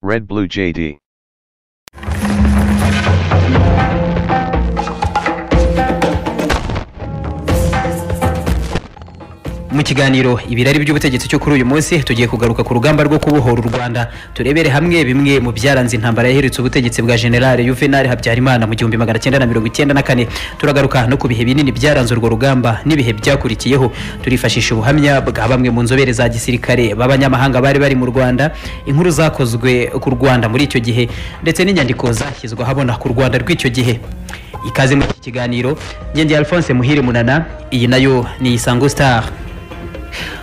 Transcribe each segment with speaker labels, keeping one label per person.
Speaker 1: Red Blue JD.
Speaker 2: mu kiganiro ibirari by'ubutegetsi cyo kuri uyu munsi tugiye kugaruka ku rugamba rwo kubohora u rwanda turebere hamwe bimwe mu byaranze intambara yaherutse ubutegetsi bwa generale yuvenali habyarimana mu gihumbi magana cyenda na mirongo icyenda na kane turagaruka no ku bihe binini byaranze urwo rugamba n'ibihe byakurikiyeho turifashisha ubuhamya bwa bamwe mu nzobere za gisirikare b'abanyamahanga bari bari mu rwanda inkuru zakozwe ku rwanda muri icyo gihe ndetse n'inyandiko zashyizwe ahabona ku rwanda rw'icyo gihe ikaze muri iki kiganiro ngendi alphonse muhire munana iyi nayo ni isango star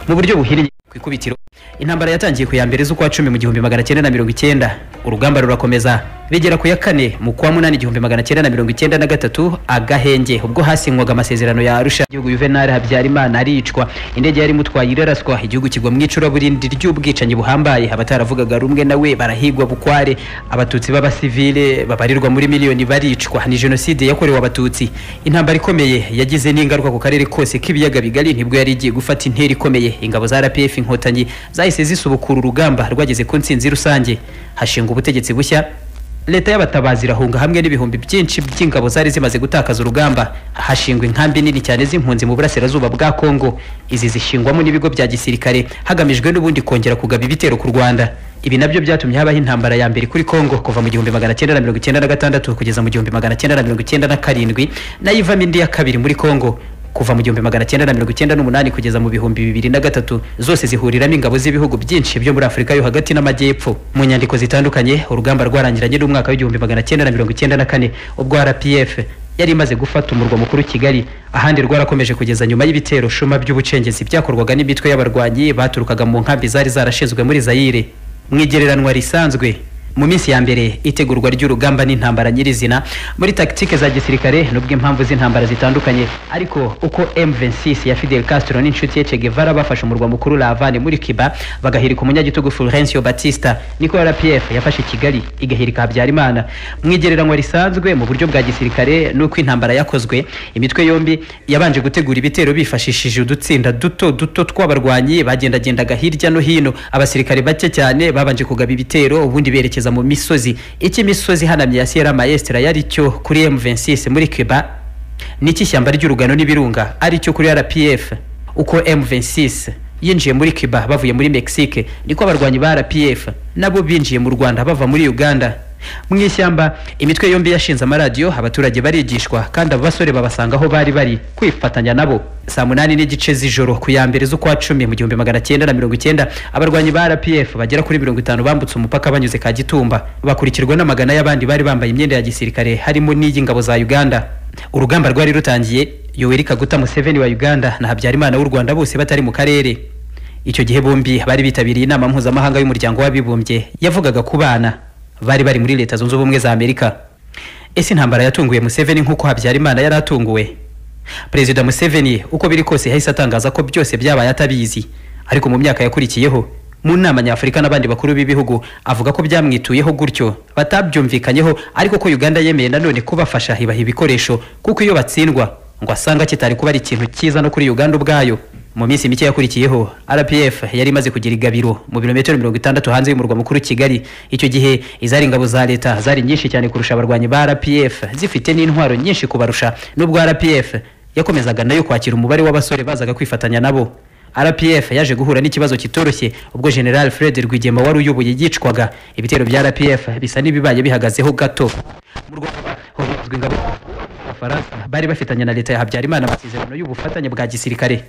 Speaker 2: mu buryo buhiriye ku ikubitiro intambara yatangiye ku ya mbere z'ukwa cumi mu gihumbi magana cyenda na mirongo icyenda urugamba rurakomeza bigera ku ya kane mu kwa munani igihumbi magana cyenda na mirongo icyenda na gatatu agahenge ubwo hasinywaga amasezerano ya arusha igihugu yuvenali habyarimana aricwa indege yari imutwaye iraraswa igihugu kigwa mu icuraburindi ry'ubwicanyi buhambaye abataravugaga rumwe nawe barahigwa bukware abatutsi b'abasivile babarirwa muri miliyoni baricwa ni jenoside yakorewe abatutsi intambara ikomeye yagize n'ingaruka ku karere kose k'ibiyaga bigari nibwo yari igiye gufata intera ikomeye ingabo za rpf inkotanyi zahise zisubukura urugamba rwageze ku ntsinzi rusange hashinga ubutegetsi bushya leta y'abatabazi irahunga hamwe n'ibihumbi byinshi by'ingabo zari zimaze gutakaza urugamba hashingwa inkambi nini cyane z'impunzi mu burasirazuba bwa kongo izi zishingwamo n'ibigo bya gisirikare hagamijwe n'ubundi kongera kugaba ibitero ku rwanda ibi nabyo byatumye habaho intambara ya mbere kuri kongo kuva mu gihumbi magana cyenda na mirongo icyenda na gatandatu kugeza mu gihumbi magana cyenda na mirongo icyenda na karindwi nayo ivamo indi ya kabiri muri kongo kuva mu gihumbi magana cyenda na mirongo icyenda n'umunani kugeza mu bihumbi bibiri na gatatu zose zihuriramo ingabo z'ibihugu byinshi byo muri afurika yo hagati n'amajyepfo mu nyandiko zitandukanye urugamba rwarangiranye n'umwaka w'igihumbi magana cyenda na mirongo icyenda na kane ubwo rpf yari imaze gufata umurwa mukuru kigali ahandi rwarakomeje kugeza nyuma y'ibitero shuma by'ubucengezi byakorwaga n'imitwe y'abarwanyi baturukaga mu nkambi zari zarashinzwe muri zayire mu igereranwa risanzwe mu minsi ya mbere itegurwa ry'urugamba n'intambara nyirizina muri tactique za gisirikare nubwo impamvu z'intambara zitandukanye ariko uko M26 ya Fidel Castro n'inshuti ye Che Guevara bafashe umurwa mukuru La Havane muri Cuba bagahirika umunyagitugu Fulgencio Batista niko RPF yafashe Kigali igahirika Habyarimana mu igereranywa risanzwe mu buryo bwa gisirikare n'uko intambara yakozwe imitwe yombi yabanje gutegura ibitero bifashishije udutsinda duto duto tw'abarwanyi bagendagendaga hirya no hino abasirikare bake cyane babanje kugaba ibitero ubundi berekeza mu misozi icyo imisozi ihanamye ya Sierra Maestra yari cyo kuri M26 muri Cuba n'iki shyamba ry'urugano n'ibirunga ari cyo kuri RPF uko M26 yinjiye muri Cuba bavuye muri Mexique niko abarwanyi ba RPF nabo binjiye mu Rwanda bava muri Uganda mu ishyamba imitwe yombi yashinze amaradiyo abaturage barigishwa kandi abo basore babasanga aho bari bari kwifatanya nabo saa munani n'igice z'ijoro ku ya mbere z'ukwa cumi mu gihumbi magana cyenda na mirongo icyenda abarwanyi ba rpf bagera kuri mirongo itanu bambutse umupaka banyuze ka gitumba bakurikirwa n'amagana y'abandi bari bambaye imyenda ya gisirikare harimo n'iy'ingabo za uganda urugamba rwari rutangiye yoweri kaguta museveni wa uganda na habyarimana w'u rwanda bose batari mu karere icyo gihe bombi bari bitabiriye inama mpuzamahanga y'umuryango w'abibumbye yavugaga ku bana bari bari muri leta zunze ubumwe za amerika ese intambara yatunguye museveni nk'uko habyarimana yari atunguwe perezida museveni uko biri kose yahise atangaza ko byose byabaye atabizi ariko mu myaka yakurikiyeho mu nama nyafurika n'abandi bakuru b'ibihugu avuga ko byamwituyeho gutyo batabyumvikanyeho ariko ko uganda yemeye nanone kubafasha ibaha ibikoresho kuko iyo batsindwa ngo asanga kitari kuba ari ikintu cyiza no kuri uganda ubwayo mu minsi mike yakurikiyeho rpf yari imaze kugira igabiro mu birometero mirongo itandatu hanze y'umurwa mukuru kigali icyo gihe izari ingabo za leta zari nyinshi cyane kurusha abarwanyi ba rpf zifite n'intwaro nyinshi kubarusha n'ubwo rpf yakomezaga nayo kwakira umubare w'abasore bazaga kwifatanya nabo rpf yaje guhura n'ikibazo kitoroshye ubwo general fred rwigema wari uyoboye yicwaga ibitero bya rpf bisa n'ibibaye bihagazeho gato mu rwanda hubazwa ingabo abafaransa bari bafitanye na leta ya habyarimana amasezerano y'ubufatanye bwa gisirikare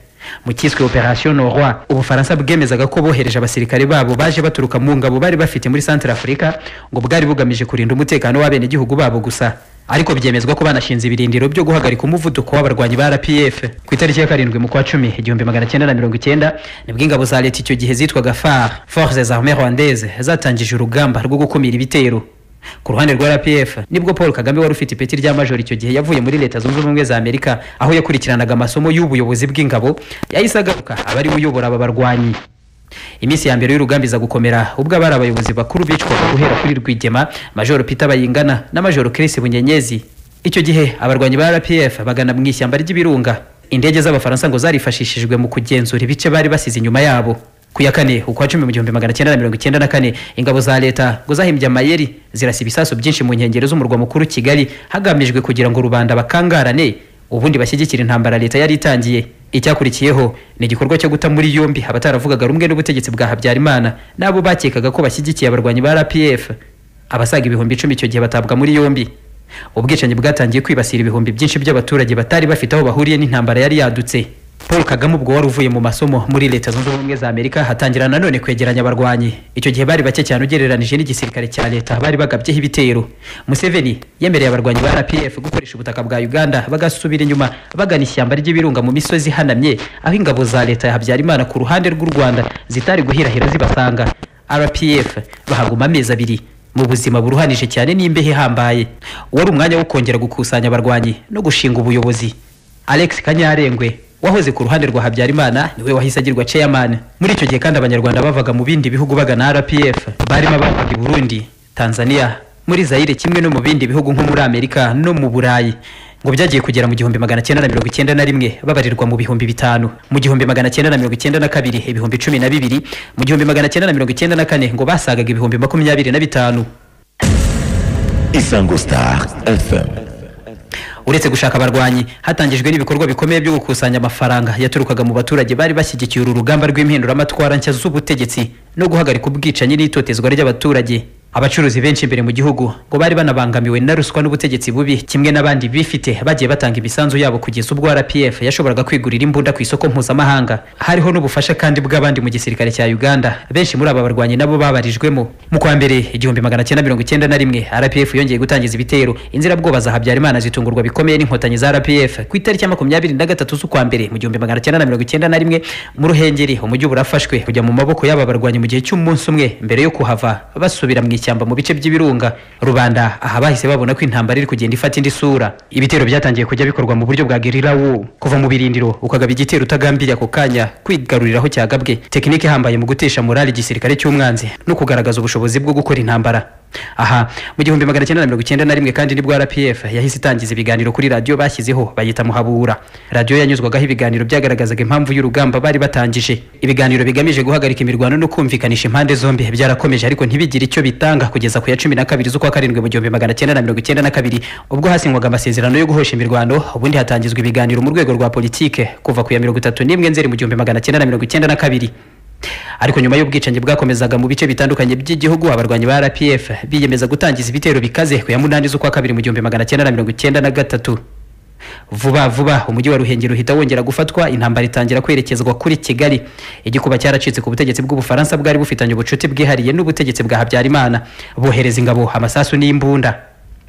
Speaker 2: mu cyiswe operation noroi ubufaransa bwemezaga ko bohereje abasirikare babo baje baturuka mu ngabo bari bafite muri centre afurika ngo bwari bugamije kurinda umutekano w'abenegihugu babo gusa ariko byemezwa ko banashinze ibirindiro byo guhagarika umuvuduko w'abarwanyi ba rpf ku itariki ya karindwi mu kwa cumi igihumbi magana cyenda na mirongo icyenda nibwo ingabo za leta icyo gihe zitwaga far forces armées rwandaises zatangije urugamba rwo gukumira ibitero ku ruhande rwa rpf nibwo paul kagame wari ufite ipeti rya majoro icyo gihe yavuye muri leta zunze ubumwe za amerika aho yakurikiranaga amasomo y'ubuyobozi bw'ingabo yahise agaruka aba ariwe uyobora aba barwanyi iminsi ya mbere y'urugamba iza gukomera ubwo abari abayobozi bakuru bicwaga guhera kuri rwigema majoro peter bayingana na majoro chris bunyenyezi icyo gihe abarwanyi ba rpf bagana mu ishyamba ry'ibirunga indege z'abafaransa ngo zarifashishijwe mu kugenzura ibice bari basize inyuma yabo ku ya kane ukwa cumi mu gihumbi magana cyenda na mirongo icyenda na kane ingabo za leta ngo zahimbye amayeri zirasa ibisasu byinshi mu nkengero z'umurwa mukuru kigali hagamijwe kugira ngo rubanda bakangarane ubundi bashyigikire intambara leta yari itangiye icyakurikiyeho ni igikorwa cyo guta muri yombi abataravugaga rumwe n'ubutegetsi bwa habyarimana n'abo bakekaga ko bashyigikiye abarwanyi ba rpf abasaga ibihumbi icumi icyo gihe batabwa muri yombi ubwicanyi bwatangiye kwibasira ibihumbi byinshi by'abaturage batari bafite aho bahuriye n'intambara yari yadutse paul kagame ubwo wari uvuye mu masomo muri leta zunze ubumwe za amerika hatangira nanone kwegeranya abarwanyi icyo gihe bari bake cyane ugereranije n'igisirikare cya leta bari bagabyeho ibitero museveni yemereye abarwanyi ba rpf gukoresha ubutaka bwa uganda bagasubira inyuma bagana ishyamba ry'ibirunga mu misozi ihanamye aho ingabo za leta ya habyarimana ku ruhande rw'u rwanda zitari guhirahira zibasanga rpf bahaguma amezi abiri mu buzima buruhanije cyane n'imbeho ihambaye wari umwanya wo kongera gukusanya abarwanyi no gushinga ubuyobozi alex kanyarengwe wahoze ku ruhande rwa habyarimana niwe wahise agirwa chairman muri icyo gihe kandi abanyarwanda bavaga mu bindi bihugu bagana rpf barimo abavaga i burundi tanzania muri zayire kimwe no mu bindi bihugu nko muri amerika no mu burayi ngo byagiye kugera mu gihumbi magana cyenda na mirongo icyenda na rimwe babarirwa mu bihumbi bitanu mu gihumbi magana cyenda na mirongo icyenda na kabiri ibihumbi cumi na bibiri mu gihumbi magana cyenda na mirongo icyenda na kane ngo basagaga ibihumbi makumyabiri na bitanu
Speaker 1: Isango Star FM.
Speaker 2: uretse gushaka abarwanyi hatangijwe n'ibikorwa bikomeye byo gukusanya amafaranga yaturukaga mu baturage bari bashyigikiye uru rugamba rw'impinduramatwara nshya z'ubutegetsi no guhagarika ubwicanyi n'itotezwa ry'abaturage abacuruzi benshi imbere mu gihugu ngo bari banabangamiwe na ruswa n'ubutegetsi bubi kimwe n'abandi bifite bagiye batanga imisanzu yabo kugeza ubwo rpf yashoboraga kwigurira imbunda ku isoko mpuzamahanga hariho n'ubufasha kandi bw'abandi mu gisirikare cya uganda benshi muri aba barwanyi nabo babarijwemo mu kwa mbere igihumbi magana cyenda mirongo icyenda na rimwe rpf yongeye gutangiza ibitero inzirabwoba za habyarimana zitungurwa bikomeye n'inkotanyi za rpf ku itariki ya makumyabiri na gatatu z'ukwa mbere mu gihumbi magana cyenda na mirongo icyenda na rimwe mu ruhengeri umujyi burafashwe kujya mu maboko y'aba barwanyi mu gihe cy'umunsi umwe mbere yo kuhava basubira mu ishyamba mu bice by'ibirunga rubanda aha bahise babona ko intambara iri kugenda ifata indi sura ibitero byatangiye kujya bikorwa mu buryo bwa gerira wu kuva mu birindiro ukagaba igitero utagambiriye ako kanya kwigaruriraho cyagabwe tekinike ihambaye mu gutesha morali igisirikare cy'umwanzi no kugaragaza ubushobozi bwo gukora intambara aha mu gihumbi magana cyenda na mirongo icyenda na rimwe kandi nibwo rpf yahise itangiza ibiganiro kuri radiyo bashyizeho bayita muhabura radiyo yanyuzwagaho ibiganiro byagaragazaga impamvu y'urugamba bari batangije ibiganiro bigamije guhagarika imirwano no kumvikanisha impande zombi byarakomeje ariko ntibigire icyo bitanga kugeza ku ya cumi na kabiri z'ukwa karindwi mu gihumbi magana cyenda na mirongo icyenda na kabiri ubwo hasinywaga amasezerano yo guhosha imirwano ubundi hatangizwa ibiganiro mu rwego rwa politike kuva ku ya mirongo itatu n'imwe nzeri mu gihumbi magana cyenda na mirongo icyenda na kabiri ariko nyuma y'ubwicanyi bwakomezaga mu bice bitandukanye by'igihugu abarwanyi ba rpf biyemeza gutangiza ibitero bikaze ku ya munani z'ukwa kabiri mu gihumbi magana cyenda na mirongo icyenda na gatatu vuba vuba umujyi wa ruhengeri uhita wongera gufatwa intambara itangira kwerekezwa kuri kigali igikuba cyaracitse ku butegetsi bw'ubufaransa bwari bufitanye ubucuti bwihariye n'ubutegetsi bwa habyarimana bohereza ingabo amasasu n'imbunda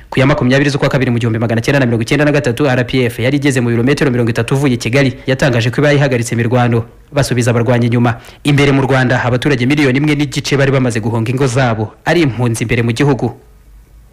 Speaker 2: ku ya makumyabiri z'ukwa kabiri mu gihumbi magana cyenda na mirongo icyenda na gatatu rpf yari igeze mu birometero mirongo itatu uvuye kigali yatangaje ko iba yahagaritse imirwano basubiza abarwanyi inyuma imbere mu rwanda abaturage miliyoni imwe n'igice bari bamaze guhunga ingo zabo ari impunzi imbere mu gihugu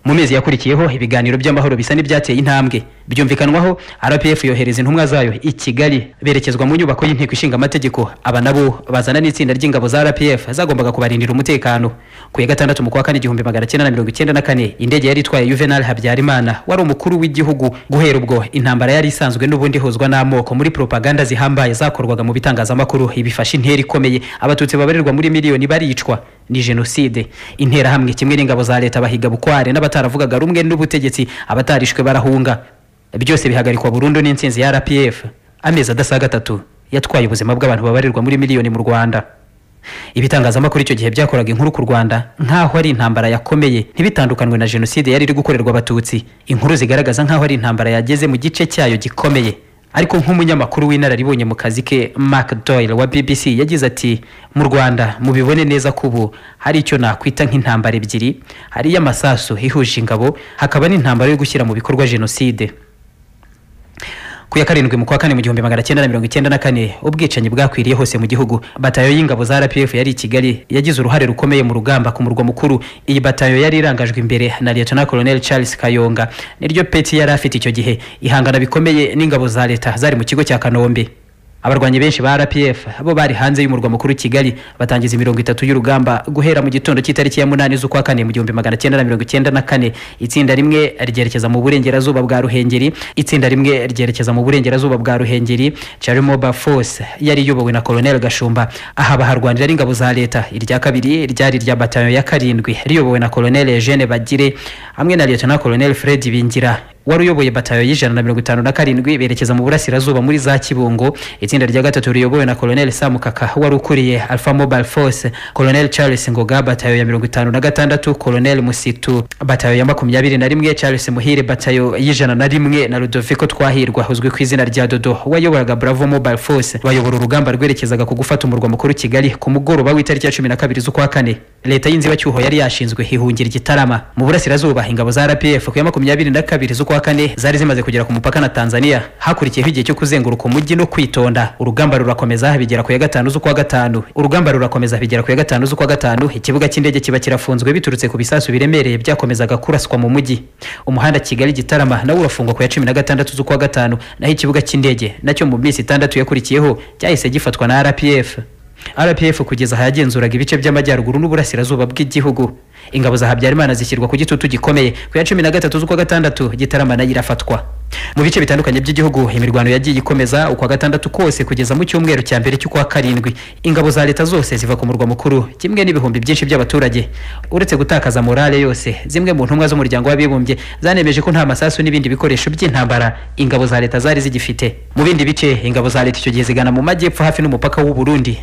Speaker 2: mu mezi yakurikiyeho ibiganiro by'amahoro bisa n'ibyateye intambwe byumvikanwaho rpf yohereza intumwa zayo i kigali berekezwa mu nyubako y'inteko ishinga amategeko aba nabo bazana n'itsinda ry'ingabo za rpf zagombaga kubarindira umutekano ku ya gatandatu mu kwa kane igihumbi magana cyenda na mirongo icyenda na kane indege yari itwaye juvenal habyarimana wari umukuru w'igihugu guhera ubwo intambara yari isanzwe n'ubundi ihuzwa n'amoko muri propaganda zihambaye zakorwaga mu bitangazamakuru ibifashe intera ikomeye abatutsi babarirwa muri miliyoni baricwa ni jenoside interahamwe kimwe n'ingabo za leta bahiga bukware n'abataravugaga rumwe n'ubutegetsi abatarishwe barahunga byose bihagarikwa burundu n'insinzi ya rpf amezi adasaga atatu yatwaye ubuzima bw'abantu babarirwa muri miliyoni mu rwanda ibitangazamakuru icyo gihe byakoraga inkuru ku rwanda nk'aho ari intambara yakomeye ntibitandukanwe na jenoside yari iri gukorerwa abatutsi inkuru zigaragaza nk'aho ari intambara yageze mu gice cyayo gikomeye ariko nk'umunyamakuru w'inararibonye mu kazi ke mark doyle wa bbc yagize ati mu rwanda mubibone neza ko ubu hari icyo nakwita nk'intambara ebyiri hari iy'amasasu ihuje ingabo hakaba n'intambara yo gushyira mu bikorwa jenoside ku ya karindwi mu kwa kane mu gihumbi magana cyenda na mirongo icyenda na kane ubwicanyi bwakwiriye hose mu gihugu batayo y'ingabo za rpf yari i kigali yagize uruhare rukomeye mu rugamba ku murwa mukuru iyi batayo yari irangajwe imbere na lieutenant colonel charles kayonga niryo peti yari afite icyo gihe ihangana bikomeye n'ingabo za leta zari mu kigo cya kanombe abarwanyi benshi ba rpf bo bari hanze y'umurwa mukuru kigali batangiza imirongo itatu y'urugamba guhera mu gitondo cy'itariki ya munani z'ukwa kane mu gihumbi magana cyenda na mirongo icyenda na kane itsinda rimwe ryerekeza mu burengerazuba bwa ruhengeri itsinda rimwe ryerekeza mu burengerazuba bwa ruhengeri charimoba force yari iyobowe na colonel gashumba aha baharwanira ari ingabo za leta irya kabiri ryari irya batayo ya karindwi riyobowe na colonel eugene bagire hamwe na lieutenant colonel fred bingira wari uyoboye batayo y'ijana na mirongo itanu na karindwi berekeza mu burasirazuba muri za kibungo itsinda rya gatatu riyobowe na colonel samukaka wari ukuriye alpha mobile force colonel charles ngoga batayo ya mirongo itanu na gatandatu colonel musitu batayo ya makumyabiri na rimwe charles muhire batayo y'ijana na rimwe na rudoviko twahirwa uzwi ku izina rya dodo wayoboraga bravo mobile force bayobora urugamba rwerekezaga ku gufata umurwa mukuru kigali ku mugoroba w'itariki ya cumi na kabiri z'ukwa kane leta y'inzibacyuho yari yashinzwe hihungira igitarama mu burasirazuba ingabo za rpf ku ya makumyabiri na kabiri z'ukwa z'ukwa kane zari zimaze kugera ku mupaka na tanzania hakurikiyeho igihe cyo kuzenguruka umujyi no kwitonda urugamba rurakomeza bigera ku ya gatanu z'ukwa gatanu urugamba rurakomeza bigera ku ya gatanu z'ukwa gatanu ikibuga cy'indege kiba kirafunzwe biturutse ku bisasu biremereye byakomezaga kuraswa mu mujyi umuhanda kigali gitarama nawo urafungwa ku ya cumi na gatandatu z'ukwa gatanu naho ikibuga cy'indege nacyo mu minsi itandatu yakurikiyeho cyahise gifatwa na rpf rpf kugeza aha yagenzuraga ibice by'amajyaruguru n'uburasirazuba bw'igihugu ingabo za habyarimana zishyirwa ku gitutu gikomeye ku ya cumi na gatatu z'ukwa gatandatu gitarama nayo irafatwa mu bice bitandukanye by'igihugu imirwano yagiye ikomeza ukwa gatandatu kose kugeza mu cyumweru cya mbere cy'ukwa karindwi ingabo za leta zose ziva ku murwa mukuru kimwe n'ibihumbi byinshi by'abaturage uretse gutakaza morale yose zimwe mu ntumwa z'umuryango w'abibumbye zanemeje ko nta masasu n'ibindi bikoresho by'intambara ingabo za leta zari zigifite mu bindi bice ingabo za leta icyo gihe zigana mu majyepfo hafi n'umupaka w'u burundi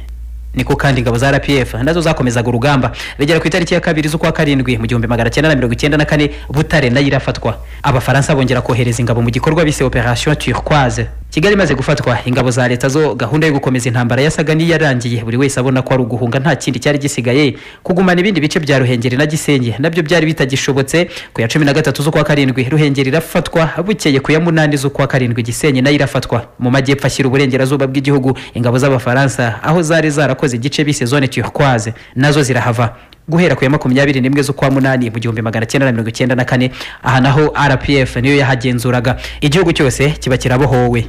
Speaker 2: niko kandi ingabo za rpf nazo zakomezaga urugamba bigera ku itariki ya kabiri z'ukwa karindwi mu gihumbi magana cyenda na mirongo icyenda na kane butare nayo irafatwa abafaransa bongera kohereza ingabo mu gikorwa bise operation turquoise kigali imaze gufatwa ingabo za leta zo gahunda yo gukomeza intambara yasaga n'iyarangiye buri wese abona ko ari uguhunga nta kindi cyari gisigaye kugumana ibindi bice bya ruhengeri na gisenyi nabyo byari bitagishobotse ku ya cumi na gatatu z'ukwa karindwi ruhengeri irafatwa bukeye ku ya munani z'ukwa karindwi gisenyi nayo irafatwa mu majyepfo ashyira uburengerazuba bw'igihugu ingabo z'abafaransa aho zari zarakoze igice bise zone turquoise nazo zirahava guhera ku ya makumyabiri n'imwe z'ukwa munani mu gihumbi magana cyenda na mirongo icyenda na kane aha naho rpf niyo yahagenzuraga igihugu cyose kiba kirabohowe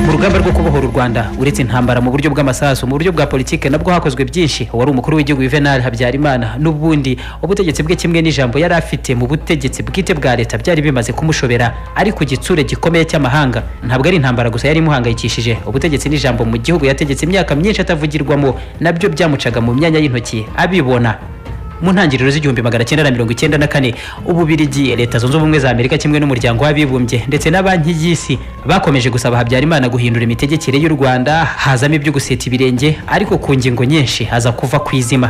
Speaker 2: mu rugamba rwo kubohora u rwanda uretse intambara mu buryo bw'amasasu mu buryo bwa politike nabwo hakozwe byinshi wari umukuru w'igihugu juvenal habyarimana n'ubundi ubutegetsi bwe kimwe n'ijambo yari afite mu butegetsi bwite bwa leta byari bimaze kumushobera ari ku gitsure gikomeye cy'amahanga ntabwo ari intambara gusa yari imuhangayikishije ubutegetsi n'ijambo mu gihugu yategetse imyaka myinshi atavugirwamo nabyo byamucaga mu myanya y'intoki abibona mu ntangiriro z'igihumbi magana cyenda na mirongo icyenda na kane ububirigi leta zunze ubumwe za amerika kimwe n'umuryango w'abibumbye ndetse na banki y'isi bakomeje gusaba habyarimana guhindura imitegekere y'u rwanda hazamo ibyo guseta ibirenge ariko ku ngingo nyinshi haza kuva ku izima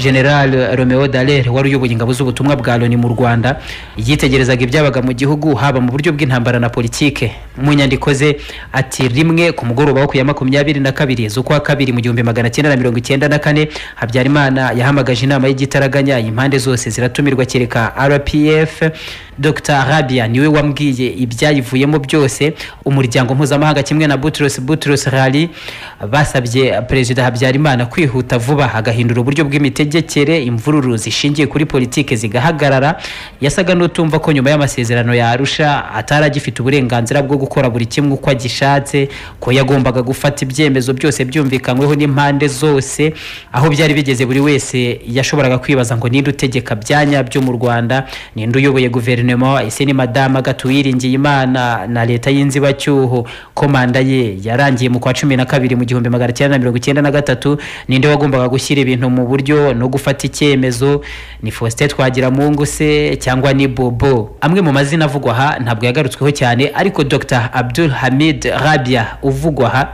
Speaker 2: general romeo dallaire wari uyoboye ingabo z'ubutumwa bwa loni mu rwanda yitegerezaga ibyabaga mu gihugu haba mu buryo bw'intambara na politike mu nyandiko ze ati rimwe ku mugoroba wo ku ya makumyabiri na kabiri z'ukwa kabiri mu gihumbi magana cyenda na mirongo icyenda na kane habyarimana yahamagaje inama y'igiti igitaraganya impande zose ziratumirwa kereka rpf dr rabia niwe wambwiye ibyayivuyemo byose umuryango mpuzamahanga kimwe na butros butros rali basabye perezida habyarimana kwihuta vuba agahindura uburyo bw'imitegekere imvururu zishingiye kuri politike zigahagarara yasaga n'utumva ko nyuma y'amasezerano ya arusha atari agifite uburenganzira bwo gukora buri kimwe uko agishatse ko yagombaga gufata ibyemezo byose byumvikanyweho n'impande zose aho byari bigeze buri wese yashoboraga kwibaza ngo ninde utegeka byanya byo mu rwanda ninde uyoboye guverinoma ese ni madama gatuwiringiye imana na leta y'inzibacyuho komanda ye yarangiye mu kwa cumi na kabiri mu gihumbi magana cyenda na mirongo icyenda na gatatu ninde wagombaga gushyira ibintu mu buryo no gufata icyemezo ni faustin twagiramungu se cyangwa ni bobo amwe mu mazina avugwa aha ntabwo yagarutsweho cyane ariko dr abdul hamid rabia uvugwa aha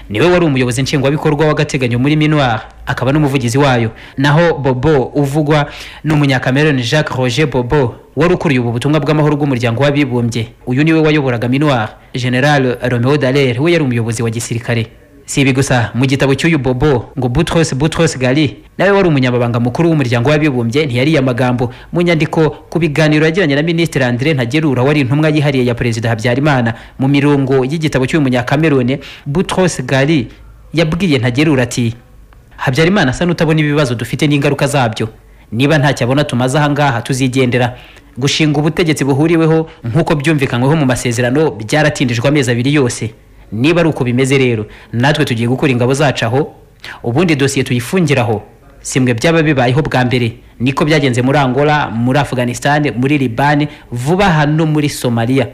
Speaker 2: niwe wari umuyobozi nshingwabikorwa w'agateganyo muri minuar akaba n'umuvugizi wayo naho bobo uvugwa ni umunyakameroni jacques roger bobo wari ukuriye ubu butumwa bw'amahoro bw'umuryango w'abibumbye uyu niwe wayoboraga minuar general romeo dallaire we yari umuyobozi wa gisirikare si ibi gusa mu gitabo cy'uyu bobo ngo butros butros gali nawe wari umunyamabanga mukuru w'umuryango w'abibumbye ntiyariye amagambo mu nyandiko ku biganiro yagiranye na minisitiri andre ntagerura wari intumwa yihariye ya perezida habyarimana mu mirongo y'igitabo cy'uyu munyakamerone butros gali yabwiye ntagerura ati habyarimana asa n'utabona ibibazo dufite n'ingaruka zabyo niba ntacyo abona tumaze ahangaha tuzigendera gushinga ubutegetsi buhuriweho nk'uko byumvikanyweho mu masezerano byaratindijwe amezi abiri yose niba ari uko bimeze rero natwe tugiye gukura ingabo zacu aho ubundi dosiye tuyifungiraho simwe byaba bibayeho bwa mbere niko byagenze muri angola muri afghanistan muri libani vuba aha no muri somaliya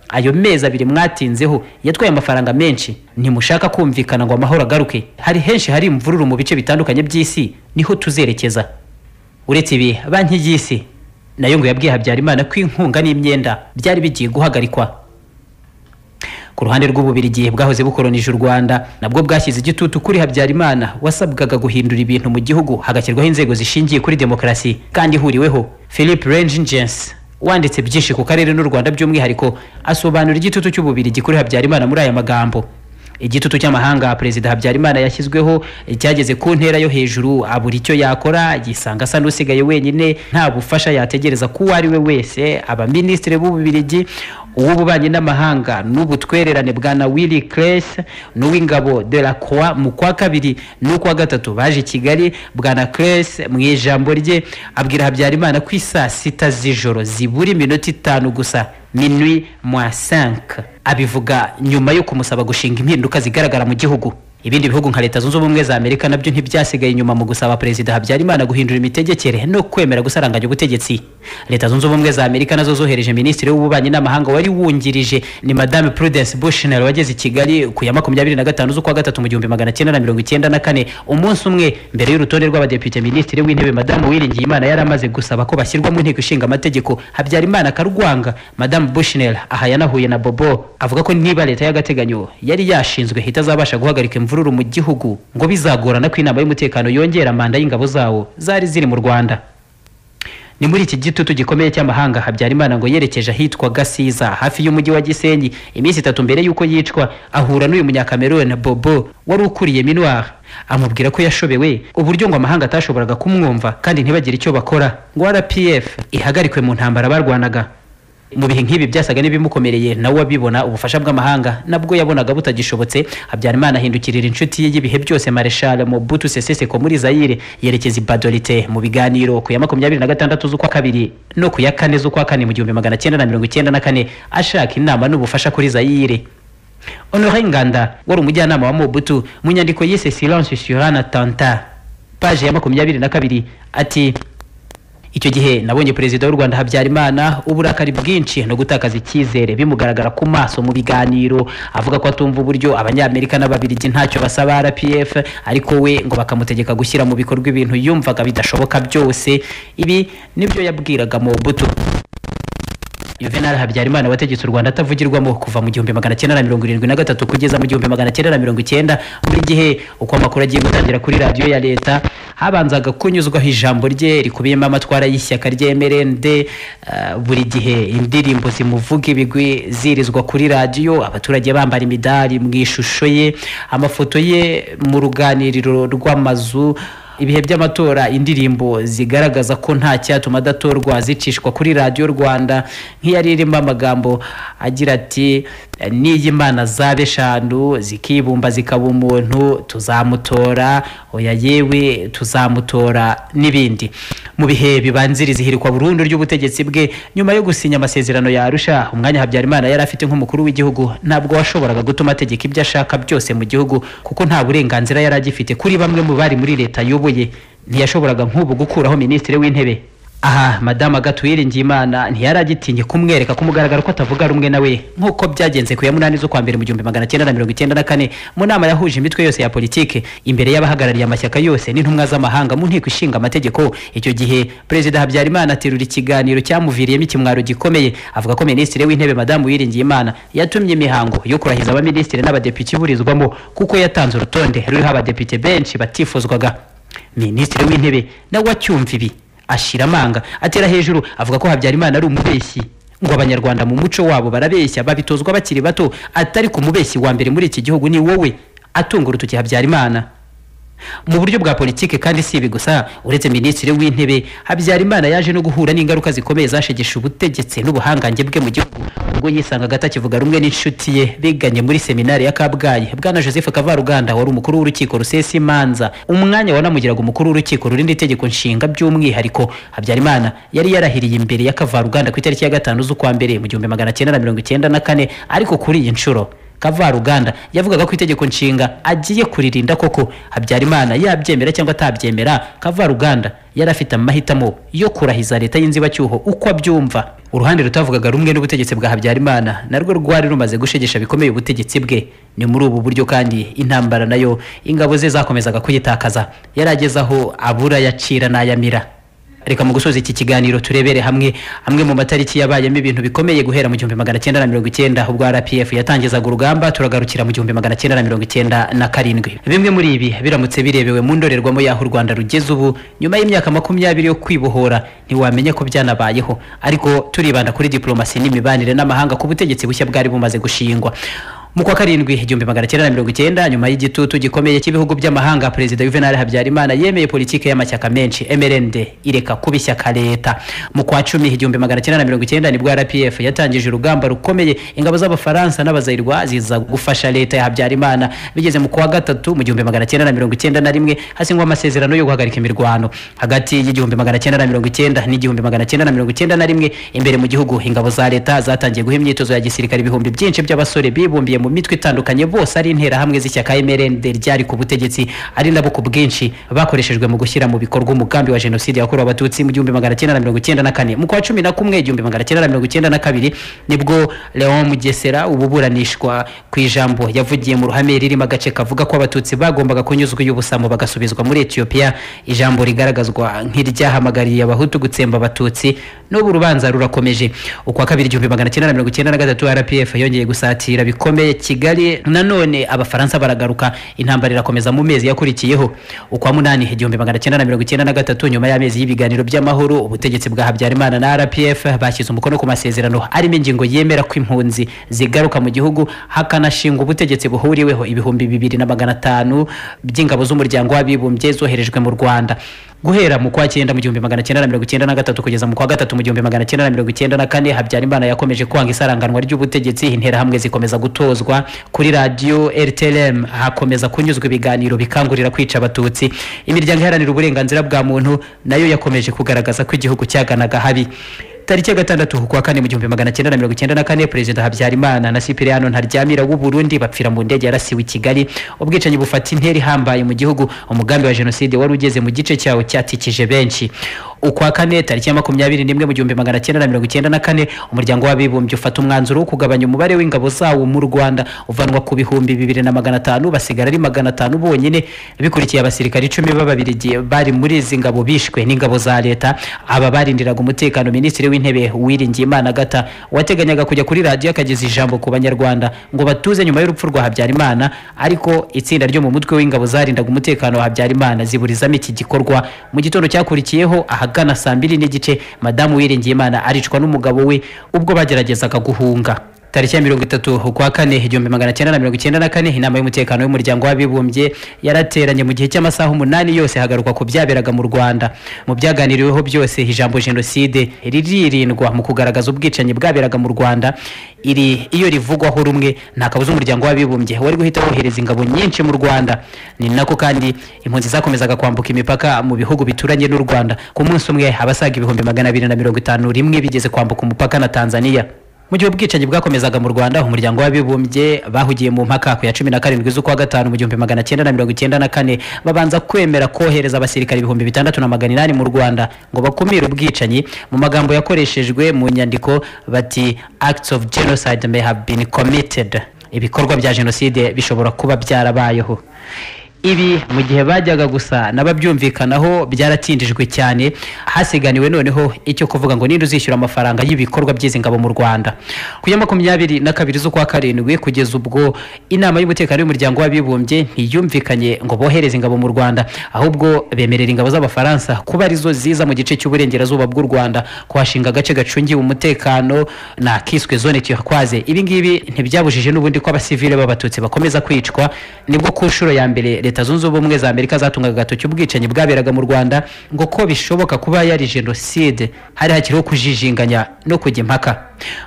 Speaker 2: ayo mezi abiri mwatinzeho yatwaye amafaranga menshi ntimushaka kumvikana ngo amahoro agaruke hari henshi hari imvururu mu bice bitandukanye by'isi niho tuzerekeza uretse ibi banki y'isi nayo ngo yabwiye habyarimana ko inkunga n'imyenda byari bigiye guhagarikwa ku ruhande rw'ububirigi bwahoze bukolonije u rwanda nabwo bwashyize igitutu kuri habyarimana wasabwaga guhindura ibintu mu gihugu hagashyirwaho inzego zishingiye kuri demokarasi kandi ihuriweho philip rengingens wanditse byinshi ku karere n'u rwanda by'umwihariko asobanura igitutu cy'ububirigi kuri habyarimana muri aya magambo igitutu cy'amahanga perezida habyarimana yashyizweho cyageze ku ntera yo hejuru abura icyo yakora yisanga asa n'usigaye wenyine nta bufasha yategereza ku uwo ari we wese abaminisitiri b'ububirigi uw'ububanyi n'amahanga n'ubutwererane bwa na willy cres n'uw'ingabo de la croix mu kwa kabiri n'ukwa gatatu baje i kigali bwa na cres mu ijambo rye abwira habyarimana ko isaa sita z'ijoro zibura iminota itanu gusa minwi mwa 5 abivuga nyuma yo kumusaba gushinga impinduka zigaragara mu gihugu ibindi bihugu nka leta zunze ubumwe za amerika nabyo ntibyasigaye inyuma mu gusaba perezida habyarimana guhindura imitegekere no kwemera gusaranganya ubutegetsi leta zunze ubumwe za amerika nazo zohereje minisitiri w'ububanyi n'amahanga wari wungirije ni madame prudence bushnell wageze i kigali ku ya makumyabiri na gatanu z'ukwa gatatu mu gihumbi magana cyenda na mirongo icyenda na kane umunsi umwe mbere y'urutonde rw'abadepite minisitiri w'intebe madamu uwiringiyimana yari amaze gusaba ko bashyirwa mu nteko ishinga amategeko habyarimana akarwanga madamu bushnell aha yanahuye na bobo avuga ko niba leta y'agateganyo yari yashinzwe itazabasha guhagarika imvura imvururu mu gihugu ngo bizagorana ko inama y'umutekano yongera manda y'ingabo zawo zari ziri mu rwanda ni muri iki gitutu gikomeye cy'amahanga habyarimana ngo yerekeje ahitwa gasiza hafi y'umujyi wa gisenyi iminsi itatu mbere y'uko yicwa ahura n'uyu munyakamerone bobo wari ukuriye minuar amubwira ko yashobewe uburyo ngo amahanga atashoboraga kumwumva kandi ntibagire icyo bakora ngo rpf ihagarikwe mu ntambara barwanaga mu bihe nk'ibi byasaga n'ibimukomereye nawe abibona ubufasha bw'amahanga nabwo yabonaga butagishobotse habyarimana ahindukirira inshuti ye y'ibihe byose mareshal mobutu sese seko muri zayire yerekeza ibadorite mu biganiro ku ya makumyabiri na gatandatu z'ukwa kabiri no ku ya kane z'ukwa kane mu gihumbi magana cyenda na mirongo icyenda na kane ashaka inama n'ubufasha kuri zayire honore nganda wari umujyanama wa mobutu mu nyandiko yise silence sur un attentat paje ya makumyabiri na kabiri ati icyo gihe nabonye perezida w'u rwanda habyarimana uburakari bwinshi no gutakaza icyizere bimugaragara ku maso mu biganiro avuga ko atumva uburyo abanyamerika n'ababiligi ntacyo basaba rpf ariko we ngo bakamutegeka gushyira mu bikorwa ibintu yumvaga bidashoboka byose ibi nibyo yabwiraga mobutu Juvenal Habyarimana wategetse u Rwanda atavugirwamo kuva mu gihumbi magana cyenda na mirongo irindwi na gatatu kugeza mu gihumbi magana cyenda na mirongo icyenda buri gihe uko amakuru agiye gutangira kuri radiyo ya leta habanzaga kunyuzwaho ijambo rye rikubiyemo amatwara y'ishyaka ry'MRND uh, buri gihe indirimbo zimuvuga ibigwi zirizwa kuri radiyo abaturage bambara imidari mu ishusho ye amafoto ye mu ruganiriro rw'amazu ibihe by'amatora indirimbo zigaragaza ko nta cyatuma adatorwa zicishwa kuri radiyo rwanda nk'iyari irimo amagambo agira ati n'iyo imana zaba eshanu zikibumba zikaba umuntu tuzamutora oya yewe tuzamutora n'ibindi mu bihe bibanziriza ihirikwa burundu ry'ubutegetsi bwe nyuma yo gusinya amasezerano ya arusha umwanya habyarimana yari afite nk'umukuru w'igihugu ntabwo washoboraga gutuma ategeka ibyo ashaka byose mu gihugu kuko nta burenganzira yari agifite kuri bamwe mu bari muri leta y'ubu ntiyashoboraga nk'ubu gukuraho minisitiri w'intebe aha madamu Ngirimana ntiyari agitinye kumwereka ku mugaragaro ko atavuga rumwe nawe nk'uko byagenze ku ya munani z'ukwa mbere mu gihumbi magana cyenda na mirongo icyenda na kane mu nama yahuje imitwe yose ya politiki imbere y'abahagarariye amashyaka yose n'intumwa z'amahanga mu nteko ishinga amategeko icyo gihe perezida habyarimana aterura ikiganiro cyamuviriyemo ikimwaro gikomeye avuga ko minisitiri w'intebe madamu Ngirimana yatumye imihango yo kurahiza abaminisitiri n'abadepite iburizwamo kuko yatanze urutonde ruriho abadepite benshi batifuzwaga minisitiri w'intebe nawe acyumva ibi ashira amanga atera hejuru avuga ko habyarimana ari umubeshyi ngo abanyarwanda mu muco wabo barabeshya babitozwa bakiri bato atari ku mubeshyi wa mbere muri iki gihugu ni wowe atunga urutoki habyarimana mu buryo bwa politiki kandi si ibi gusa uretse minisitiri w'intebe habyarimana yaje no guhura n'ingaruka zikomeye zashegesha ubutegetsi n'ubuhangange bwe mu gihugu ubwo yisangaga atakivuga rumwe n'inshuti ye biganye muri seminari ya kabgayi bwana joseph kavaruganda wari umukuru w'urukiko rusesa imanza umwanya wanamugiraga umukuru w'urukiko rurinda itegeko nshinga by'umwihariko habyarimana yari yarahiriye imbere ya kavaruganda ku itariki ya gatanu z'ukwa mbere mu gihumbi magana cyenda na mirongo icyenda na kane ariko kuri iyi nshuro kavaruganda yavugaga ko itegeko nshinga agiye kuririnda koko habyarimana yabyemera cyangwa atabyemera kavaruganda yari afite amahitamo yo kurahiza leta y'inzibacyuho uko abyumva uruhande rutavugaga rumwe n'ubutegetsi bwa habyarimana narwo rwari rumaze gushegesha bikomeye ubutegetsi bwe ni muri ubu buryo kandi intambara nayo ingabo ze zakomezaga kuyitakaza yari ageze aho abura yacira n'ayamira reka mu gusoza iki kiganiro turebere hamwe amwe mu matariki yabayemo ibintu bikomeye guhera mu gihumbi magana cyenda na mirongo icyenda ubwo RPF yatangizaga urugamba turagarukira mu gihumbi magana cyenda na mirongo icyenda na karindwi bimwe muri ibi biramutse birebewe mu ndorerwamo y'aho u Rwanda rugeze ubu nyuma y'imyaka makumyabiri yo kwibohora ntiwamenya ko byanabayeho ariko turibanda kuri diplomasi n'imibanire n'amahanga ku butegetsi bushya bwari bumaze gushingwa mu kwa karindwi igihumbi magana cyenda na mirongo icyenda nyuma y'igitutu gikomeye cy'ibihugu by'amahanga perezida juvenal habyarimana yemeye politiki y'amashyaka menshi mrnd ireka kuba ishyaka leta mu kwa cumi igihumbi magana cyenda na mirongo icyenda nibwo rpf yatangije urugamba rukomeye ingabo z'abafaransa n'abazayirwa ziza gufasha leta ya habyarimana bigeze mu kwa gatatu mu gihumbi magana cyenda na mirongo icyenda na rimwe hasingwa amasezerano yo guhagarika imirwano hagati y'igihumbi magana cyenda na mirongo icyenda n'igihumbi magana cyenda na mirongo icyenda na rimwe imbere mu gihugu ingabo za leta zatangiye guha imyitozo ya gisirikare ibihumbi byinshi by'abasore bibumbiye mu mitwe itandukanye bose ari interahamwe z'ishyaka MRND ryari ku butegetsi ari nabo ku bwinshi bakoreshejwe mu gushyira mu bikorwa umugambi wa jenoside yakorewe abatutsi mu gihumbi magana cyenda na mirongo icyenda na kane mu kwa cumi na kumwe igihumbi magana cyenda na mirongo icyenda na kabiri nibwo Leon Mugesera ububuranishwa ku ijambo yavugiye mu ruhame ririmo agace kavuga ko abatutsi bagombaga kunyuzwa y'ubusamo bagasubizwa muri Ethiopia ijambo rigaragazwa nk'iryahamagariye abahutu gutsemba abatutsi n'ubu rubanza rurakomeje ukwa kabiri igihumbi magana cyenda na mirongo icyenda na gatatu RPF yongeye gusatira bikomeye kigali nanone abafaransa baragaruka intambara irakomeza mu mezi yakurikiyeho ukwa munani igihumbi magana cyenda na mirongo icyenda na gatatu nyuma y'amezi y'ibiganiro by'amahoro ubutegetsi bwa habyarimana na rpf bashyize umukono ku masezerano arimo ingingo yemera ko impunzi zigaruka mu gihugu hakanashingwa ubutegetsi buhuriweho ibihumbi bibiri na magana atanu by'ingabo z'umuryango w'abibumbye zoherejwe mu rwanda guhera mu kwa cyenda mu gihumbi magana cyenda na mirongo icyenda na gatatu kugeza mu kwa gatatu mu gihumbi magana cyenda na mirongo icyenda na kane habyarimana yakomeje kwanga isaranganwa ry'ubutegetsi interahamwe zikomeza gutozwa kuri radiyo rtlm hakomeza kunyuzwa ibiganiro bikangurira kwica abatutsi imiryango iharanira uburenganzira bwa muntu nayo yakomeje kugaragaza ko igihugu cyaganaga habi tariki ya gatandatu kuwa kane mu gihumbi magana cyenda na mirongo icyenda na kane perezida habyarimana na sipiriyano ntaryamira w'u burundi bapfira mu ndege yarasiwe i kigali ubwicanyi bufata intera ihambaye mu gihugu umugambi wa jenoside wari ugeze mu gice cyawo cyatikije benshi ukwa kane tariki ya makumyabiri n'imwe mu gihumbi magana cyenda na mirongo icyenda na kane umuryango w'abibumbye ufata umwanzuro wo kugabanya umubare w'ingabo zawo mu rwanda uvanwa ku bihumbi bibiri na magana atanu basigara ari magana atanu bonyine bikurikiye abasirikari icumi b'ababirigi bari muri izi ngabo bishwe n'ingabo za leta aba barindiraga umutekano minisitiri w'intebe wiringiye imana gata wateganyaga kujya kuri radiyo akageza ijambo ku banyarwanda ngo batuze nyuma y'urupfu rwa habyarimana ariko itsinda ryo mu mutwe w'ingabo zarindaga umutekano wa habyarimana ziburizamo iki gikorwa mu gitondo cyakurikiyeho ahagana saa mbiri n'igice madamu wiringiye imana aricwa n'umugabo we ubwo bageragezaga guhunga tariki ya mirongo itatu ukwa kane igihumbi magana cyenda na mirongo icyenda na kane inama y'umutekano y'umuryango w'abibumbye yarateranye mu gihe cy'amasaha umunani yose hagarukwa ku byaberaga mu rwanda mu byaganiriweho byose ijambo jenoside riririndwa mu kugaragaza ubwicanyi bwaberaga mu rwanda iri iyo rivugwaho rumwe nta kabuza umuryango w'abibumbye wari guhita wohereza ingabo nyinshi mu rwanda ni nako kandi impunzi zakomezaga kwambuka imipaka mu bihugu bituranye n'u rwanda ku munsi umwe abasaga ibihumbi magana abiri na mirongo itanu rimwe bigeze kwambuka umupaka na tanzania mu gihe ubwicanyi bwakomezaga mu rwanda umuryango w'abibumbye bahugiye mu mpaka ku ya cumi na karindwi z'ukwa gatanu mu gihumbi magana cyenda na mirongo icyenda na kane babanza kwemera kohereza abasirikari ibihumbi bitandatu na magana inani mu rwanda ngo bakumire ubwicanyi mu magambo yakoreshejwe mu nyandiko bati acts of genocide may have been committed ibikorwa bya jenoside bishobora kuba byarabayeho ibi mu gihe bajyaga gusa n'ababyumvikanaho byaratindijwe cyane hasiganiwe noneho icyo kuvuga ngo ninde uzishyura amafaranga y'ibikorwa by'izi ngabo mu rwanda ku ya makumyabiri na kabiri z'ukwa karindwi kugeza ubwo inama y'umutekano y'umuryango w'abibumbye ntiyumvikanye ngo bohereze ingabo mu rwanda ahubwo bemerera ingabo z'abafaransa kuba arizo ziza mu gice cy'uburengerazuba bw'u rwanda kuhashinga agace gacungiwe umutekano na kiswe zone tuyakwaze ibi ngibi ntibyabujije n'ubundi ko abasivile b'abatutsi bakomeza kwicwa nibwo ku nshuro ya mbere leta zunze ubumwe za amerika zatungaga agatoki ubwicanyi bwaberaga mu rwanda ngo ko bishoboka kuba yari jenoside hari hakiriho kujijinganya no kujya impaka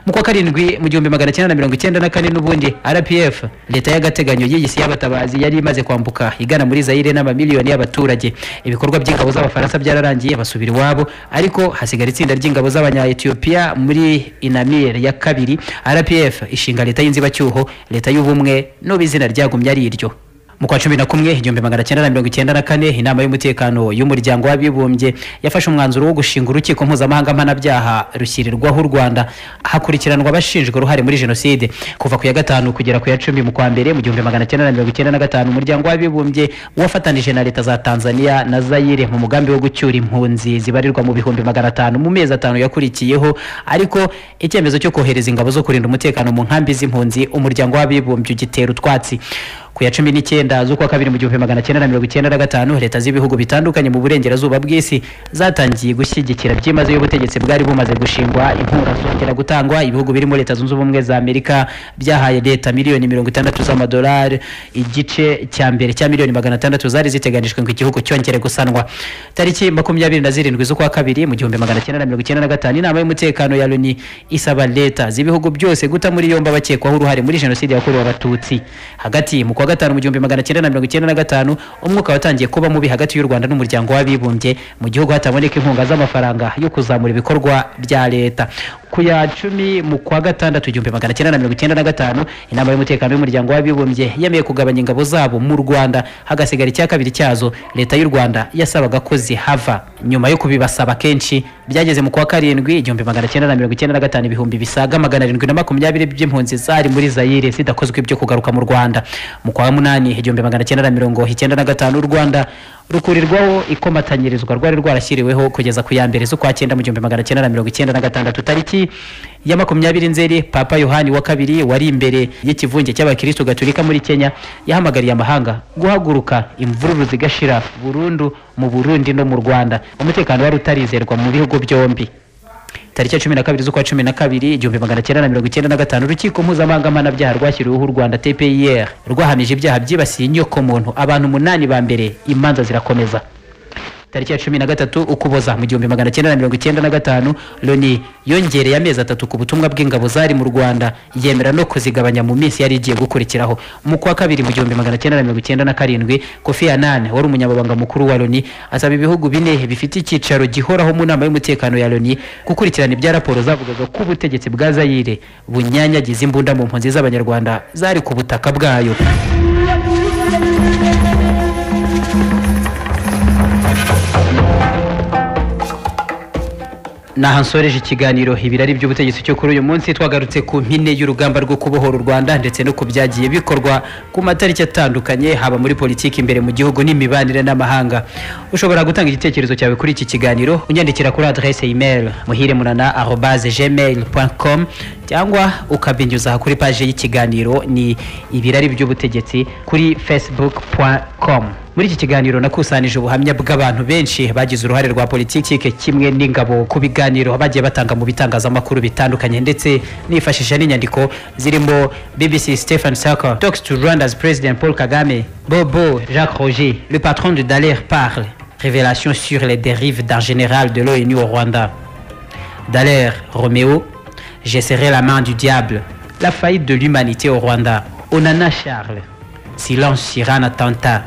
Speaker 2: mu kwa karindwi mu gihumbi magana cyenda na mirongo icyenda na kane n'ubundi rpf leta y'agateganyo y'igisi y'abatabazi yari imaze kwambuka igana muri zayire n'amamiliyoni y'abaturage ibikorwa by'ingabo z'abafaransa byararangiye basubira iwabo ariko hasigara itsinda ry'ingabo z'abanya etiyopiya muri inamire ya kabiri rpf ishinga leta y'inzibacyuho leta y'ubumwe n'ubu izina ryagumye ari iryo mu kwa cumi na kumwe igihumbi magana cyenda na mirongo icyenda na kane inama y'umutekano y'umuryango w'abibumbye yafashe umwanzuro wo gushinga urukiko mpuzamahanga mpanabyaha rushyirirwaho u rwanda hakurikiranwa abashinjwa uruhare muri jenoside kuva ku ya gatanu kugera ku ya cumi mu kwa mbere mu gihumbi magana cyenda na mirongo icyenda na gatanu umuryango w'abibumbye wafatanije na leta za tanzania na zayire mu mugambi wo gucyura impunzi zibarirwa mu bihumbi magana atanu mu mezi atanu yakurikiyeho ariko icyemezo cyo kohereza ingabo zo kurinda umutekano mu nkambi z'impunzi umuryango w'abibumbye ugitera utwatsi ku ya cumi n'icyenda z'ukwa kabiri mu gihumbi magana cyenda na mirongo icyenda na gatanu leta z'ibihugu bitandukanye mu burengerazuba bw'isi zatangiye gushyigikira byimazeyo ubutegetsi bwari bumaze gushingwa inkura zongera gutangwa ibihugu birimo leta zunze ubumwe za amerika byahaye leta miliyoni mirongo itandatu z'amadolari igice cya mbere cya miliyoni magana atandatu zari ziteganijwe ngo igihugu cyongere gusanwa tariki makumyabiri na zirindwi z'ukwa kabiri mu gihumbi magana cyenda na mirongo icyenda na gatanu inama y'umutekano ya loni isaba leta z'ibihugu byose guta muri yombi abakekwaho uruhare muri jenoside yakorewe abatutsi hagati mu kwa wa gatanu mu gihumbi magana cyenda na mirongo icyenda na gatanu umwuka watangiye kuba mubi hagati y'u rwanda n'umuryango w'abibumbye mu gihugu hataboneka inkunga z'amafaranga yo kuzamura ibikorwa bya leta ku ya cumi mu kwa gatandatu igihumbi magana cyenda na mirongo icyenda na gatanu inama y'umutekano y'umuryango w'abibumbye yemeye kugabanya ingabo zabo mu rwanda hagasigara icya kabiri cyazo leta y'u rwanda yasabaga ko zihava nyuma yo kubibasaba kenshi byageze mu kwa karindwi igihumbi magana cyenda na mirongo icyenda na gatanu ibihumbi bisaga magana arindwi na makumyabiri by'impunzi zari muri zayire zidakozwe ibyo kugaruka mu rwanda mu kwa munani igihumbi magana cyenda na mirongo icyenda na gatanu u rwanda rukurirwaho ikomatanyirizwa rwari rwarashyiriweho kugeza ku ya mbere z'ukwa cyenda mu gihumbi magana cyenda na mirongo icyenda na gatandatu tariki ya makumyabiri nzeri papa yohani wa kabiri wari imbere y'ikivunge cy'abakirisitu gaturika muri kenya yahamagariye amahanga guhaguruka imvururu zigashira burundu mu burundi no mu rwanda umutekano wari utarizerwa mu bihugu byombi tariki ya cumi na kabiri z'ukwa cumi na kabiri igihumbi magana cyenda na mirongo icyenda na gatanu urukiko mpuzamahanga mpanabyaha rwashyiriweho u rwanda tpir rwahamije ibyaha byibasiye inyokomuntu abantu umunani ba mbere imanza zirakomeza tariki ya cumi na gatatu ukuboza mu gihumbi magana cyenda na mirongo icyenda na gatanu loni yongereye amezi atatu ku butumwa bw'ingabo zari mu rwanda yemera no kuzigabanya mu minsi yari igiye gukurikiraho mu kwa kabiri mu gihumbi magana cyenda na mirongo icyenda na karindwi kofi annan wari umunyamabanga mukuru wa loni asaba ibihugu bine bifite icyicaro gihoraho mu nama y'umutekano ya loni gukurikirana ibya raporo zavugaga ko ubutegetsi bwa zayire bunyanyagiza imbunda mu mpunzi z'abanyarwanda zari ku butaka bwayo naha nsoreje ikiganiro ibirari by'ubutegetsi cyo kuri uyu munsi twagarutse ku mpine y'urugamba rwo kubohora u rwanda ndetse no ku byagiye bikorwa ku matariki atandukanye haba muri politiki imbere mu gihugu n'imibanire n'amahanga ushobora gutanga igitekerezo cyawe kuri iki kiganiro unyandikira kuri adresse email muhiremunana arobase gmail com cyangwa ukabinyuza kuri paje y'ikiganiro ni ibirari by'ubutegetsi kuri facebook com muri iki kiganiro nakusanije ubuhamya bw'abantu benshi bagize uruhare rwa politiki kimwe n'ingabo ku biganiro bagiye batanga mu bitangazamakuru bitandukanye ndetse nifashisha n'inyandiko zirimo bbc stephen saka talks to rwanda's president paul kagame bobo jacques roger le patron de daler parle révélation sur les dérives d'un général de l'onu au rwanda daler roméo j'ai serré la main du diable la faillite de l'humanité au rwanda onana charles silence sur un attentat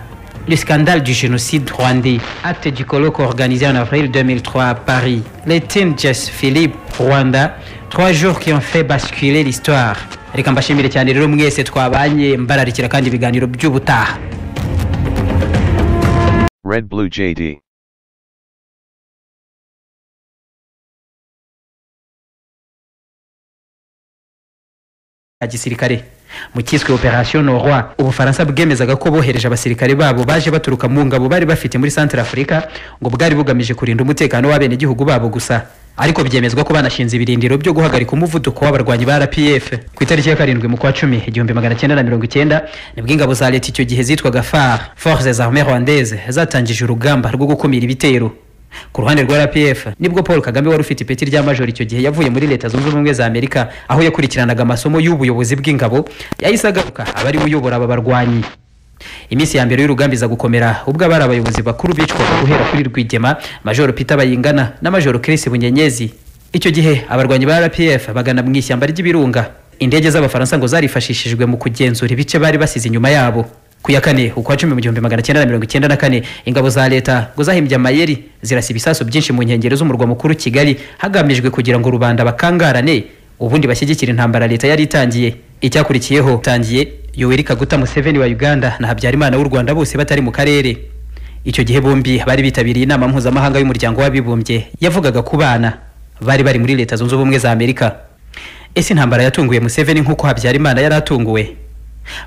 Speaker 2: le scandale du génocide rwandais, acte du colloque organisé en avril 2003 à Paris, les Tinges Philippe Rwanda, trois jours qui ont fait basculer l'histoire. reka mbashimire cyane rero mwese twabanye mbararikira kandi ibiganiro by'ubutaha
Speaker 1: Red Blue JD.
Speaker 2: ya gisirikare mu cyiswe operation noroi ubufaransa bwemezaga ko bohereje abasirikare babo baje baturuka mu ngabo bari bafite muri centre afurika ngo bwari bugamije kurinda umutekano w'abenegihugu babo gusa ariko byemezwa ko banashinze ibirindiro byo guhagarika umuvuduko w'abarwanyi ba rpf ku itariki ya karindwi mu kwa cumi igihumbi magana cyenda na mirongo icyenda nibwo ingabo za leta icyo gihe zitwaga far forces armées rwandaises zatangije urugamba rwo gukumira ibitero ku ruhande rwa rpf nibwo paul kagame wari ufite ipeti rya majoro icyo gihe yavuye muri leta zunze ubumwe za amerika aho yakurikiranaga amasomo y'ubuyobozi bw'ingabo yahise agaruka aba ariwe uyobora aba barwanyi iminsi ya mbere y'urugamba iza gukomera ubwo abari abayobozi bakuru bicwaga guhera kuri rwigema majoro peter bayingana na majoro chris bunyenyezi icyo gihe abarwanyi ba rpf bagana mu ishyamba ry'ibirunga indege z'abafaransa ngo zarifashishijwe mu kugenzura ibice bari basize inyuma yabo ku ya kane ukwa cumi mu gihumbi magana cyenda na mirongo icyenda na kane ingabo za leta ngo zahimbye amayeri zirasa ibisasu byinshi mu nkengero z'umurwa mukuru kigali hagamijwe kugira ngo rubanda bakangarane ubundi bashyigikire intambara leta yari itangiye icyakurikiyeho tangiye yoweri kaguta museveni wa uganda na habyarimana w'u rwanda bose batari mu karere icyo gihe bombi bari bitabiriye inama mpuzamahanga y'umuryango w'abibumbye yavugaga ku bana bari bari muri leta zunze ubumwe za amerika ese intambara yatunguye museveni nk'uko habyarimana yari atunguwe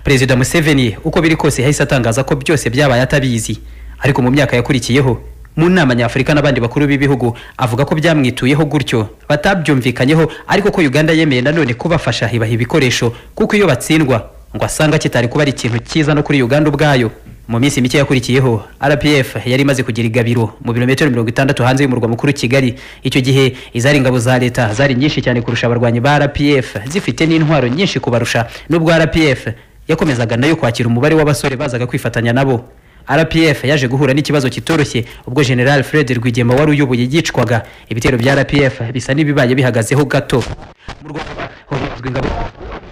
Speaker 2: perezida museveni uko biri kose yahise atangaza ko byose byabaye atabizi ariko mu myaka yakurikiyeho mu nama nyafurika n'abandi bakuru b'ibihugu avuga ko byamwituyeho gutyo batabyumvikanyeho ariko ko uganda yemeye nanone kubafasha ibaha ibikoresho kuko iyo batsindwa ngo asanga kitari kuba ari ikintu cyiza no kuri uganda ubwayo mu minsi mike yakurikiyeho rpf yari imaze kugira igabiro mu birometero mirongo itandatu hanze y'umurwa mukuru kigali icyo gihe izari ingabo za leta zari nyinshi cyane kurusha abarwanyi ba rpf zifite n'intwaro nyinshi kubarusha n'ubwo rpf yakomezaga nayo kwakira umubare w'abasore bazaga kwifatanya nabo rpf yaje guhura n'ikibazo kitoroshye ubwo general fred rwigema wari uyoboye yicwaga ibitero bya rpf bisa n'ibibaye bihagazeho gato mu rwanda hobazwa ingabo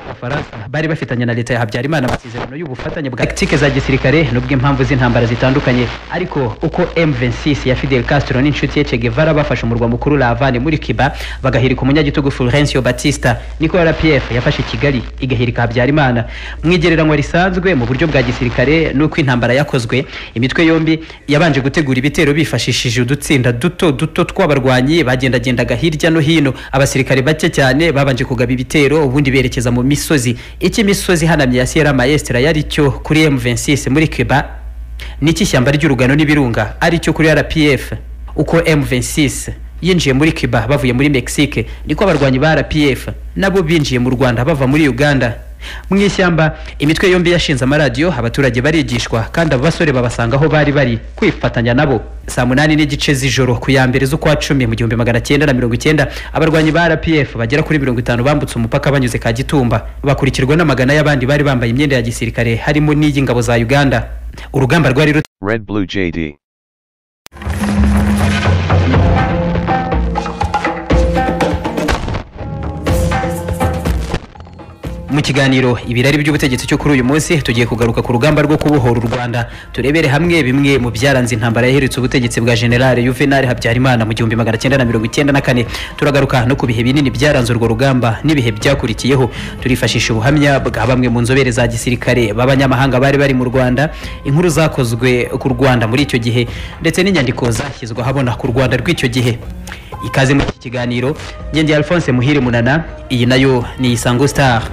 Speaker 2: abafaransa bari bafitanye na leta ya habyarimana amasezerano y'ubufatanye bwa tactique za gisirikare nubwo impamvu z'intambara zitandukanye ariko uko m26 ya fidel castro n'inshuti ye che guevara bafashe umurwa mukuru lavane muri cuba bagahirika umunyagitugu fulgencio batista niko rpf yafashe kigali igahirika habyarimana mu igereranywa risanzwe mu buryo bwa gisirikare n'uko intambara yakozwe imitwe yombi yabanje gutegura ibitero bifashishije udutsinda duto duto tw'abarwanyi bagendagendaga hirya no hino abasirikare bake cyane babanje kugaba ibitero ubundi berekeza mu misozi icyo imisozi ihanamye ya sierra maestra yari cyo kuri m26 muri cuba n'icy'ishyamba ry'urugano n'ibirunga ari cyo kuri rpf uko m26 yinjiye muri cuba bavuye muri mexique niko abarwanyi ba rpf nabo binjiye mu rwanda bava muri uganda mu ishyamba imitwe yombi yashinze amaradiyo abaturage barigishwa kandi abo basore babasanga aho bari bari kwifatanya nabo saa munani n'igice z'ijoro ku ya mbere z'ukwa cumi mu gihumbi magana cyenda na mirongo icyenda abarwanyi ba rpf bagera kuri mirongo itanu bambutse umupaka banyuze kagitumba bakurikirwa n'amagana y'abandi bari bambaye imyenda ya gisirikare harimo n'iy'ingabo za uganda urugamba rwari rut
Speaker 1: Red Blue JD.
Speaker 2: mu kiganiro ibirari by'ubutegetsi cyo kuri uyu munsi tugiye kugaruka ku rugamba rwo kubohora u rwanda turebere hamwe bimwe mu byaranze intambara yaherutse ubutegetsi bwa generale yuvenali habyarimana mu gihumbi magana cyenda na mirongo icyenda na kane turagaruka no ku bihe binini byaranze urwo rugamba n'ibihe byakurikiyeho turifashisha ubuhamya bwa bamwe mu nzobere za gisirikare b'abanyamahanga bari bari mu rwanda inkuru zakozwe ku rwanda muri icyo gihe ndetse n'inyandiko zashyizwe ahabona ku rwanda rw'icyo gihe ikaze muri iki kiganiro ngenge alphonse muhire munana iyi nayo ni isango star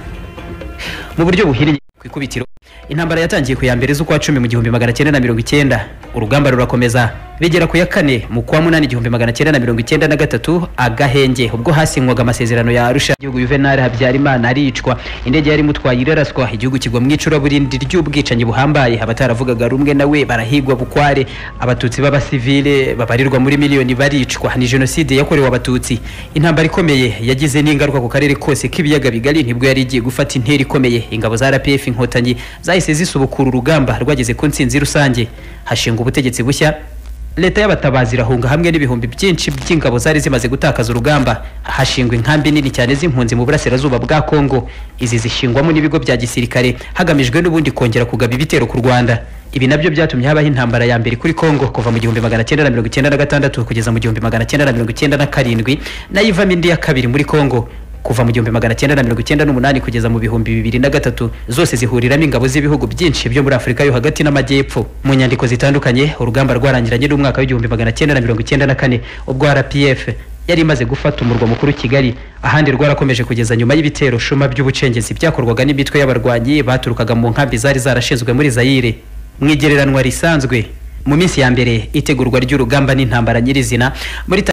Speaker 2: mu buryo buhiriye ku ikubitiro intambara yatangiye ku ya mbere z'ukwa cumi mu gihumbi magana cyenda na mirongo icyenda urugamba rurakomeza bigera ku ya kane mu kwa munani igihumbi magana cyenda na mirongo icyenda na gatatu agahenge ubwo hasinywaga amasezerano ya arusha igihugu yuvenali habyarimana aricwa indege yari imutwaye iraraswa igihugu kigwa mu icuraburindi ry'ubwicanyi buhambaye abataravugaga rumwe nawe barahigwa bukware abatutsi b'abasivile babarirwa muri miliyoni baricwa ni jenoside yakorewe abatutsi intambara ikomeye yagize n'ingaruka ku karere kose k'ibiyaga bigari nibwo yari igiye gufata intera ikomeye ingabo za rpf inkotanyi zahise zisubukura urugamba rwageze ku ntsinzi rusange hashinga ubutegetsi bushya leta y'abatabazi irahunga hamwe n'ibihumbi byinshi by'ingabo zari zimaze gutakaza urugamba hashingwa inkambi nini cyane z'impunzi mu burasirazuba bwa kongo izi zishingwamo n'ibigo bya gisirikare hagamijwe n'ubundi kongera kugaba ibitero ku rwanda ibi nabyo byatumye habaho intambara ya mbere kuri kongo kuva mu gihumbi magana cyenda na mirongo icyenda na gatandatu kugeza mu gihumbi magana cyenda na mirongo icyenda na karindwi nayo ivamo indi ya kabiri muri kongo kuva mu gihumbi magana cyenda na mirongo icyenda n'umunani kugeza mu bihumbi bibiri na gatatu zose zihuriramo ingabo z'ibihugu byinshi byo muri afurika yo hagati n'amajyepfo mu nyandiko zitandukanye urugamba rwarangiranye n'umwaka w'igihumbi magana cyenda na mirongo icyenda na kane ubwo rpf yari imaze gufata umurwa mukuru kigali ahandi rwarakomeje kugeza nyuma y'ibitero shuma by'ubucengezi byakorwaga n'imitwe y'abarwanyi baturukaga mu nkambi zari zarashinzwe muri zayire mu igereranwa risanzwe mu minsi ya mbere itegurwa ry'urugamba n'intambara nyirizina muri